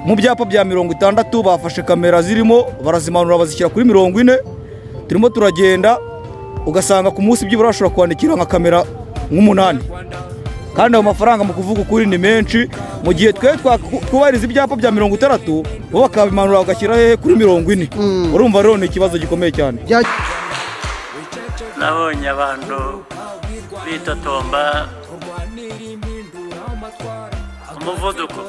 mu byapa bya mirongo itandatu bafashe kamera zirimo barazimanura bazishyira kuri mirongo ine turimo turagenda ugasanga ku munsi byibura bashobora kwandikira nka kamera nk'umunani kandi ayo mafaranga mu kuvuga ukuri ni menshi mu gihe twe twakubahiriza ibyapa bya mirongo itandatu bo bakabimanura bagashyira hehe kuri mirongo ine urumva rero ni ikibazo gikomeye cyane nabonye abantu bitotomba umuvuduko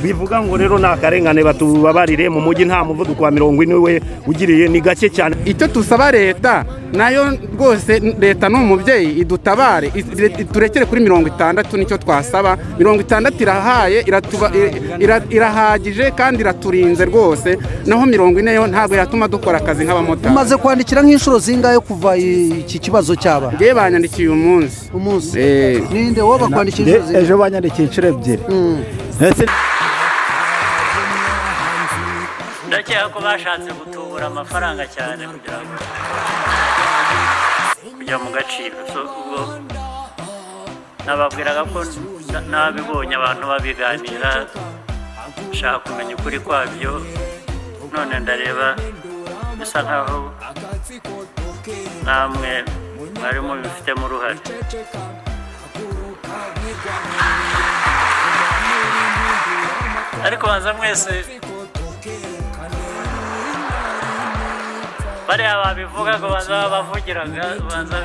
bivuga ngo rero ni akarengane batubabarire mu mujyi nta muvuduko wa mirongo ine we ugiriye ni gake cyane icyo tusaba leta nayo rwose leta ni umubyeyi idutabare turekere kuri mirongo itandatu nicyo twasaba mirongo itandatu irahaye iratuba- ira- irahagije kandi iraturinze rwose naho mirongo ine yo ntabwo yatuma dukora akazi nk'abamotari umaze kwandikira nk'inshuro zingahe kuva i- iki kibazo cyaba ngewe banyandikiye uyu munsi umunsi Eh. ninde wowe bakwandikira Nde- inshuro zingahe ejo banyandikiye inshuro ebyiri ndetse ndakeka ko bashatse gutubura amafaranga cyane kugira ngo kujya mu gaciro So, ubwo nababwiraga ko na- nabibonye abantu babiganira nshaka kumenya ukuri kwabyo none ndareba bisa nkaho namwe mwari mubifitemo uruhare ariko banza mwese bariya babivuga ngo banza babavugiraga banza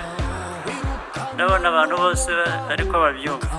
ndabona abantu bose ariko babyumva